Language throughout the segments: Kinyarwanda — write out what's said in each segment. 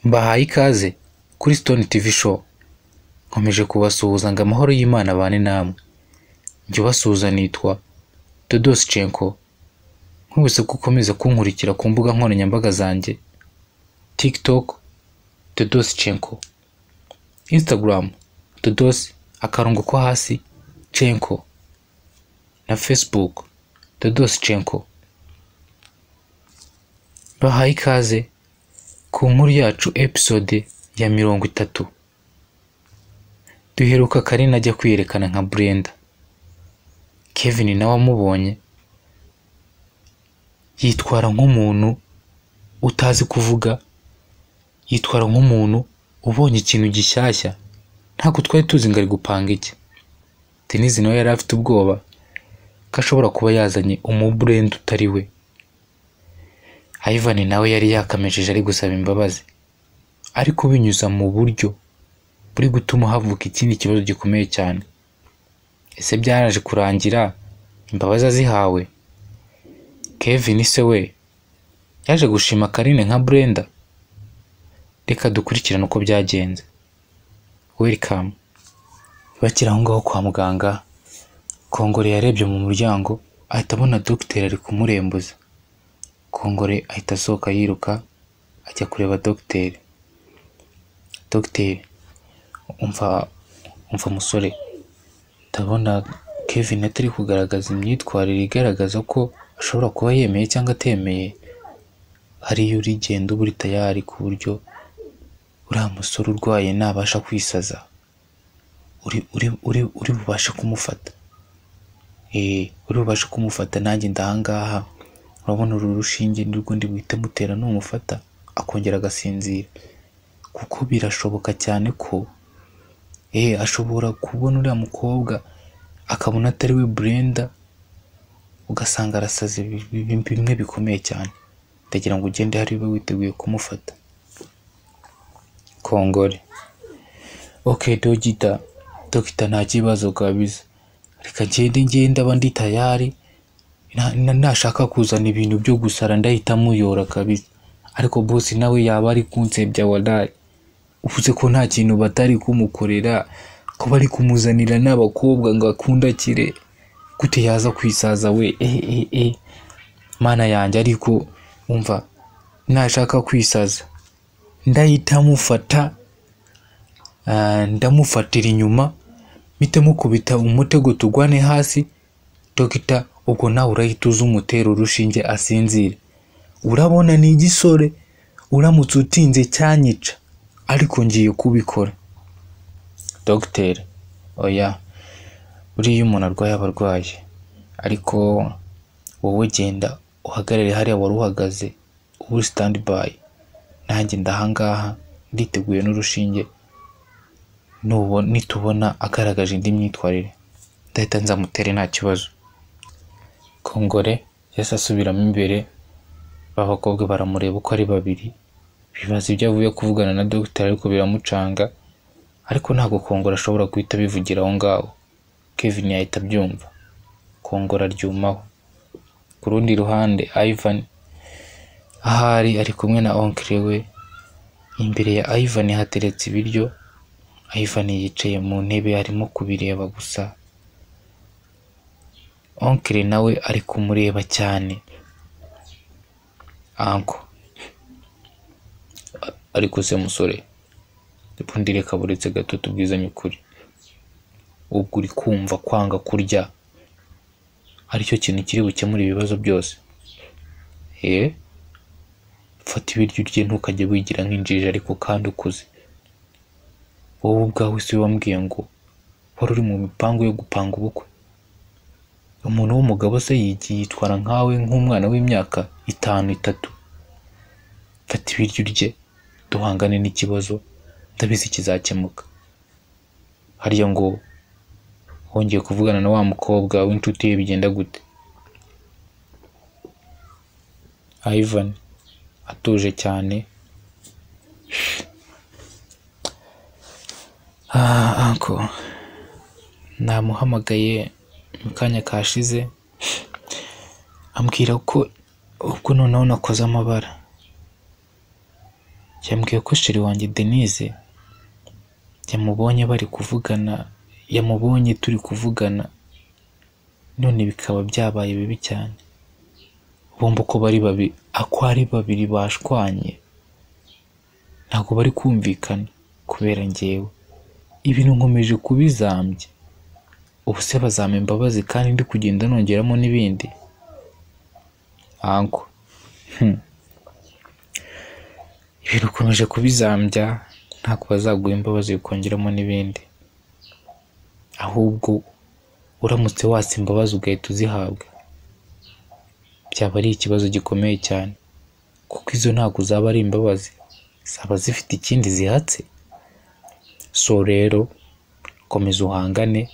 Mbahaye ikaze kuri Stone TV show, nkomeje kubasuhuza ngo amahoro y'Imana abane namwe, jya ubasuhuza nitwa Dodoscenko, nkubise ko ukomeza kunkurikira ku mbuga nkoranyambaga zanjye TikTok Dodoscenko, Instagram Dodos akarongo ko hasi Cenko na Facebook Dodoscenko. Bahaye ikaze ku nkuru yacu episode ya mirongo itatu duheruka Karina ajya kwiyerekana nka Brenda Kevin nawe amubonye yitwara nk'umuntu utazi kuvuga yitwara nk'umuntu ubonye ikintu gishyashya ntabwo twari tuzi ngo ari gupanga iki Denise nawe yari afite ubwoba ko ashobora kuba yazanye umuburenda utari we Ivan nawe yari yakamejeje ari gusaba imbabazi ariko binyuza mu buryo buri gutuma havuka ikindi kibazo gikomeye cyane ese byaraje kurangira imbabazi azihawe Kevin se we yaje gushima Karine nka Brenda reka dukurikirane uko byagenze welcome bakiri aho ngaho kwa muganga Kongore yarebye mu muryango ahita abona dogiteri ari kumurembuza Kongore ahita asohoka yiruka ajya kureba dogiteri dogiteri umva umva musore ndabona Kevin atari kugaragaza imyitwarire igaragaza ko ashobora kuba yemeye cyangwa atemeye hariyo urigenda uba uri tayari ku buryo uriya musore urwaye nabasha kwisaza uri uri uri uri bubashe kumufata eh uri bubashe kumufata nanjye ndahangaha urabona uru rushinge nirwo ndi buhite mutera numufata akongera agasinzira kuko birashoboka cyane ko eh ashobora kubona uriya mukobwa akabona atari we Brenda ugasanga arasaze bimwe bikomeye cyane ndagira ngo ugende hari we witeguye kumufata kongore ok dogita dogita nta kibazo kabisa reka ngende ngende aba ndi tayari Na- na- nashaka kuzana ibintu byo gusara ndahita muyora kabisa ariko boss nawe yaba ari kunsebya wadayi uvuze ko nta kintu batari kumukorera ko bari kumuzanira n'abakobwa ngo akundakire gute yaza kwisaza we ehe ehe ehe mana yanjye ariko umva nashaka kwisaza ndahita mufata ah, ndamufatira inyuma mpite mukubita umutego tugwane hasi dogita ubwo nawe urahita uza umutera urushinge asinzire urabona ni igisore uramutse utinze cyanyica ariko ngiye kubikora dogiteri oya buriya umuntu arwaye aba arwaye ariko wowe genda uhagarare hariya wari uhagaze uba uri standby nanjye ndahangaha nditeguye n'urushinge nubo nitubona agaragaje indi myitwarire ndahita nzamutere nta kibazo kongore yahise asubiramo imbere ba bakobwa baramureba uko ari babiri bibaza ibyo avuye kuvugana na dogiteri ariko biramucanga ariko ntabwo kongora ashobora guhita abivugira aho ngaho kevin yahita abyumva kongora aryumaho ku rundi ruhande ivan ahari ari kumwe na onkire we imbere ya ivan hateretse ibiryo ivan yicaye mu ntebe arimo kubireba gusa onkire nawe ari kumureba cyane anko ariko se musore ubundi reka buretse gato tubwizanye ukuri ubwo uri kumva kwanga kurya aricyo kintu kiri bukemure ibibazo byose eh fata ibiryo urye ntukajye wigira nk'injiji ariko kandi ukuze wowe ubwawe si we wambwiye ngo wari uri mu mipango yo gupanga ubukwe umuntu w'umugabo se yigiye yitwara nkawe nk'umwana w'imyaka itanu itatu fata ibiryo urye duhangane n'ikibazo ndabizi kizakemuka harya ngo wongeye kuvugana na wa mukobwa w'inshuti ye bigenda gute Ivan atuje cyane ah uncle namuhamagaye mu kanya kashize ambwira ko ubwo noneho nakoze amabara yambwiye ko sheri wanjye denise yamubonye bari kuvugana yamubonye turi kuvugana none bikaba byabaye bibi cyane bombi uko bari babiri ako ari babiri bashwanye ntabwo bari kumvikana kubera ngewe ibintu nkomeje kubizambya ubu se bazampa imbabazi kandi ndi kugenda nongeramo n'ibindi anko hmm. ibintu ukomeje kubizambya ntabwo bazaguha imbabazi bikongeramo n'ibindi ahubwo uramutse watse imbabazi ugahita uzihabwa byaba ari ikibazo gikomeye cyane kuko izo ntabwo zaba ari imbabazi zaba zifite ikindi zihatse so rero komeza uhangane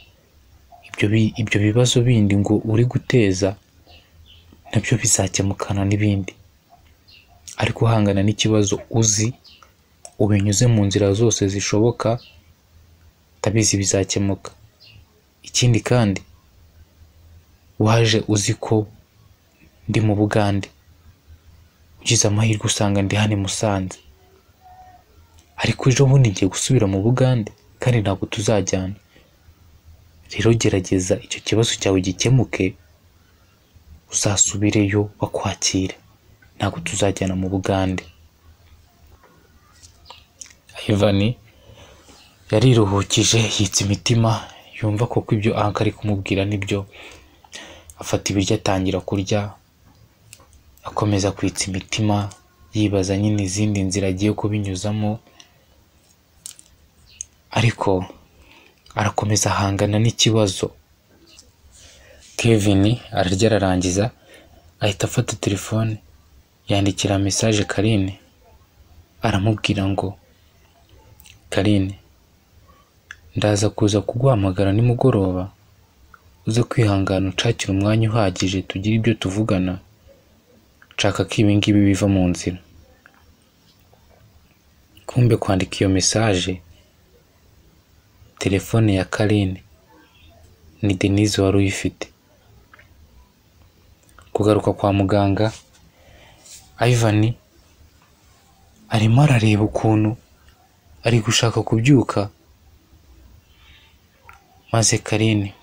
ibyo bi- ibyo bibazo bindi ngo uri guteza nabyo bizakemukana n'ibindi ariko uhangana n'ikibazo uzi ubinyuze mu nzira zose zishoboka ndabizi bizakemuka ikindi kandi waje uzi ko ndi mu bugande ugize amahirwe usanga ndi hano i musanze ariko ejo bundi ngiye gusubira mu bugande kandi ntabwo tuzajyana rero gerageza icyo kibazo cyawe gikemuke uzasubireyo bakwakire ntabwo tuzajyana mu bugande ivani yariruhukije yitsa imitima yumva koko ibyo anka ari kumubwira nibyo afata ibiryo atangira kurya akomeza kwitsa imitima yibaza nyine izindi nzira agiye kubinyuzamo ariko arakomeza ahangana n'ikibazo kevin ararya ararangiza ahita afata telefone yandikira mesaje karine aramubwira ngo karine ndaza kuza kuguhamagara nimugoroba uze kwihangana unshakire umwanya uhagije tugire ibyo tuvugana nshaka ko ibi ngibi biva mu nzira kumbe kwandika iyo mesaje telefone ya karine ni denise wari uyifite kugaruka kwa muganga ivan arimo arareba ukuntu ari gushaka kubyuka maze karine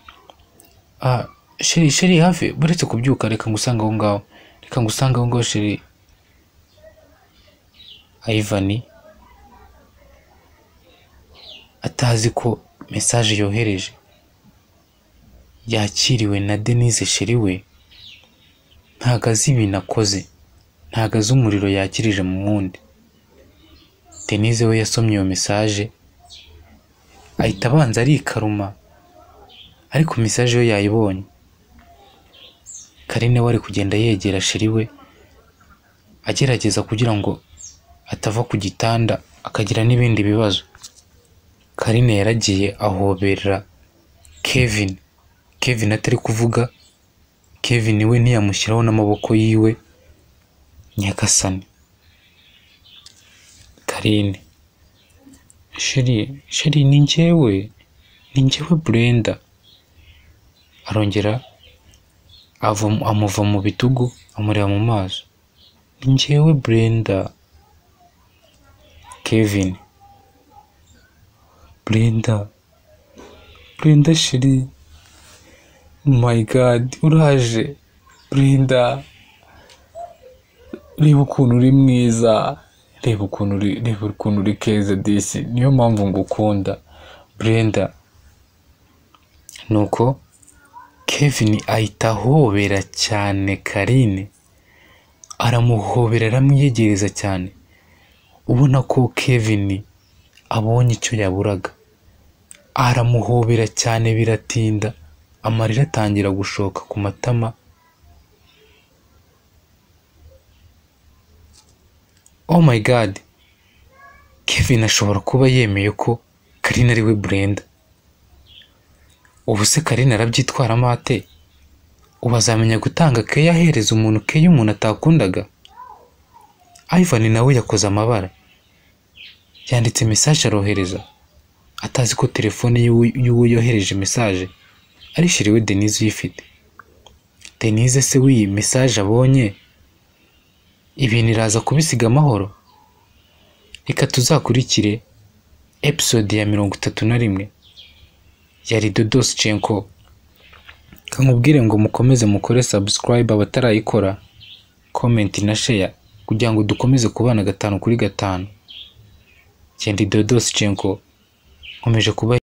ah sheri sheri hafi buretse kubyuka reka ngusange aho ngaho reka ngusange aho ngaho sheri ivan atazi ko mesaje yohereje yakiriwe na denise sheri we ntago azi ibintu akoze ntago azi umuriro yakirije mu wundi denise we yasomye iyo mesaje ahita abanza arikaruma ariko mesaje yo yayibonye karine we ari kugenda yegera sheri we agerageza kugira ngo atava ku gitanda akagira n'ibindi bibazo karine yaragiye ahobera kevin kevin atari kuvuga kevin we ntiyamushyiraho n'amaboko yiwe nyagasani karine sheri sheri ni njyewe ni njyewe burenda arongera ava- amuva mu bitugu amureba mu maso ni njyewe burenda kevin burenda burenda sheri my god uraje burenda reba ukuntu uri mwiza reba ukuntu uri reba ukuntu uri keza disi niyo mpamvu ngukunda burenda nuko kevin ahita ahobera cyane karine aramuhobera aramwiyegereza cyane ubona ko kevin abonye icyo yaburaga aramuhobera cyane biratinda amarira atangira gushoka ku matama oh my god kevin ashobora kuba yemeye ko karine ari we burenda ubu se karine arabyitwaramo ate ubu azamenya gutanga keya ahereza umuntu keya umuntu atakundaga ivan nawe yakoze amabara yanditse mesaje arohereza atazi ko telefone y'uwo- y'uwo yohereje mesaje ari shiriwe denise uyifite denise se w'iyi mesaje abonye ibintu iraza kubisiga amahoro reka tuzakurikire episode ya mirongo itatu na rimwe ya ridodosi cenko nkubwire ngo mukomeze mukore sabusikarayibe abatarayikora komenti na sheya kugira ngo dukomeze kubana gatanu kuri gatanu genda ridodosi cenko nkomeje kuba